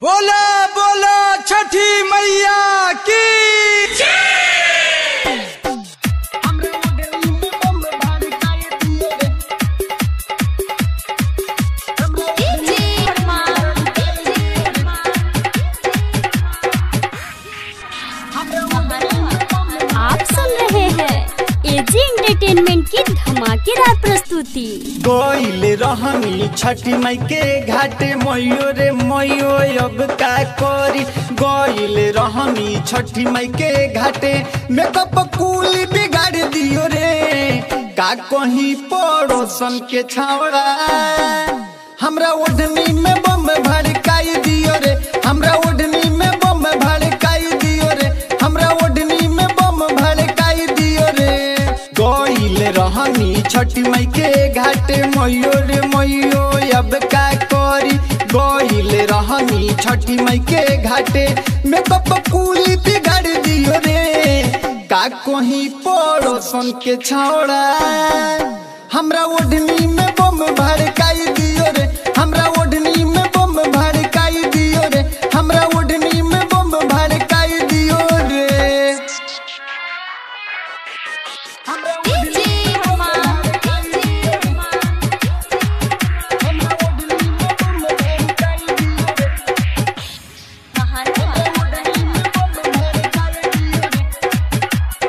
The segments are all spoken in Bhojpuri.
बोला बोला छठी मैया की आप सुन रहे हैं एजी एंटरटेनमेंट की धमाकेदार प्रस्तुति गोइल रहनी छठी माई के घाटे मयो रे मयो अब का करी गोइल रहनी छठी माई के घाटे मेकअप कूल बिगाड़ दियो रे का कहीं पड़ोसन के छावड़ा हमरा ओढ़नी में बम भड़काई दियो रे हमरा ओढ़नी में बम भड़काई दियो रे हमरा ओढ़नी में बम भड़काई दियो रे गोइल रहनी छठी माई के घाटे मयो रे मयो अब का करी गोइल रहनी छठी माई के घाटे मेकअप कूल बिगाड़ दियो रे का कहीं पड़ोसन के छौड़ा हमरा ओढ़नी में बम भड़काई दियो रे हमरा ओढ़नी में बम भड़काई दियो रे हमरा ओढ़नी में बम भड़काई दियो रे हमरा ओढ़नी में बम भड़काई दियो रे। हमरा ओढ़नी में बम भड़काई दियो रे। ओढ़नी में बम भड़काई दियो रे।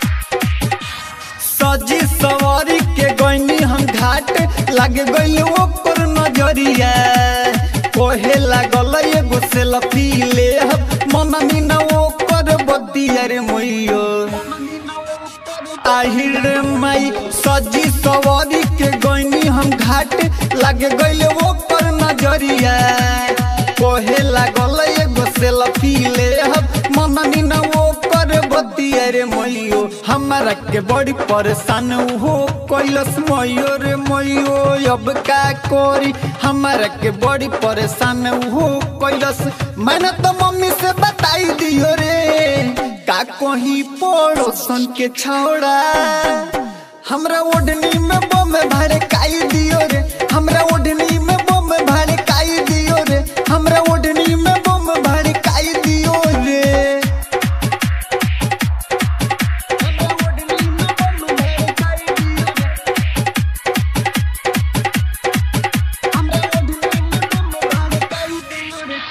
सजी सवारी के गईनी हम घाट लग गइल ओकर नजरिया कोहे लागल एगो सेल्फी ले मन मीना ओकर बतिया रे मोइयो आहिर माई सजी सवारी के गईनी हम घाट लग गइल ओकर नजरिया कोहे लागल एगो सेल्फी ले मन मीना ओकर बतिया रे मोइयो हमरा के बड़ी परेशान हो कैलस मोयो रे मोइयो अब का करी हमरा के बड़ी परेशान हो कैलस मैंने तो मम्मी से बताई दियो रे का कहीं पड़ोसन के छौड़ा हमरा ओढ़नी में बम भड़काई दियो रे हमरा ओढ़नी में बम भड़काई दियो रे हमरा ओढ़नी में बम भड़काई दियो रे हमरा ओढ़नी में बम भड़काई दियो रे हमरा ओढ़नी में बम भड़काई दियो रे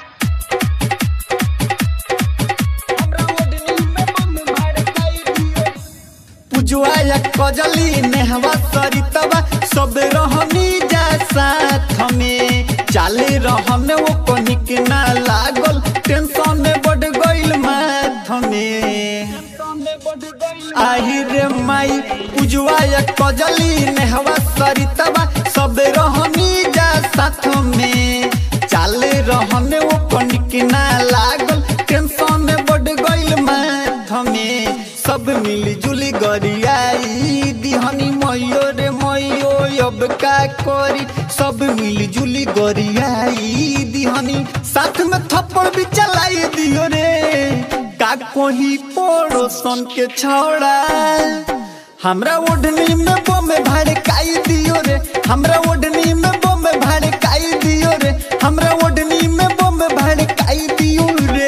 हमरा ओढ़नी में बम भड़काई दियो रे पुजुआ या कजली नेहवा सरितवा सब रहनी जा साथ में चाले रहन वो कनिक ना लागल टेंशन में बढ़ गइल माथ में आही रे माई पुजुआ या कजली नेहवा सरितवा सब रहनी जा साथ में चाले रहन वो कनिक ना लागल टेंशन में बढ़ गइल माथ में सब मिली जुली गरियाई दिहनी मयो रे मयो अब का करी सब मिली जुली गरियाई दिहनी साथ में थप्पड़ भी चलाई दियो रे का कोही पड़ोसन के छौड़ा हमरा ओढ़नी में बम भड़काई दियो रे हमरा ओढ़नी में बम भड़काई दियो रे हमरा ओढ़नी में बम भड़काई दियो रे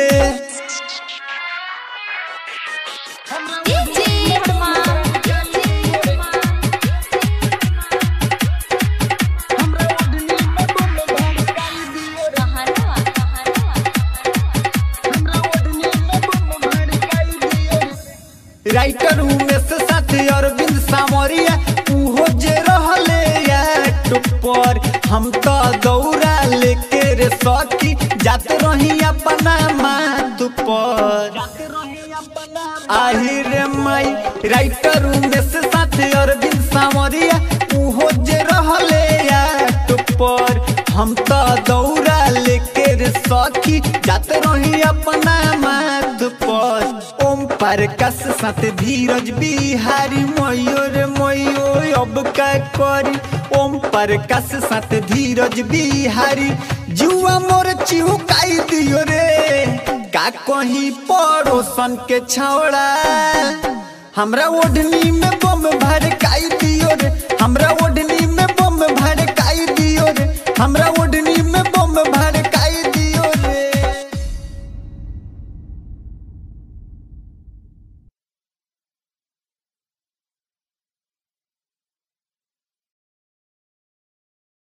राइटर उमेश साथी अरविंद सामरिया उहो जे रहले याट पर हम तो दौड़ा लेके रे सखी जात रही अपना माथ पर आही रे माई राइटर उमेश साथी अरविंद सामरिया उहो जे रहले याट पर हम तो दौड़ा लेके रे सखी जात रही अपना माथ पर ओम प्रकाश साथ धीरज बिहारी मयो रे मयो अब का करी ओम प्रकाश साथ धीरज बिहारी जुआ मोर चिहुकाई दियो रे का कहीं पड़ोसन के छौड़ा हमरा ओढ़नी में बम भड़काई दियो रे हमरा ओढ़नी में बम भड़काई दियो रे हमरा ओढ़नी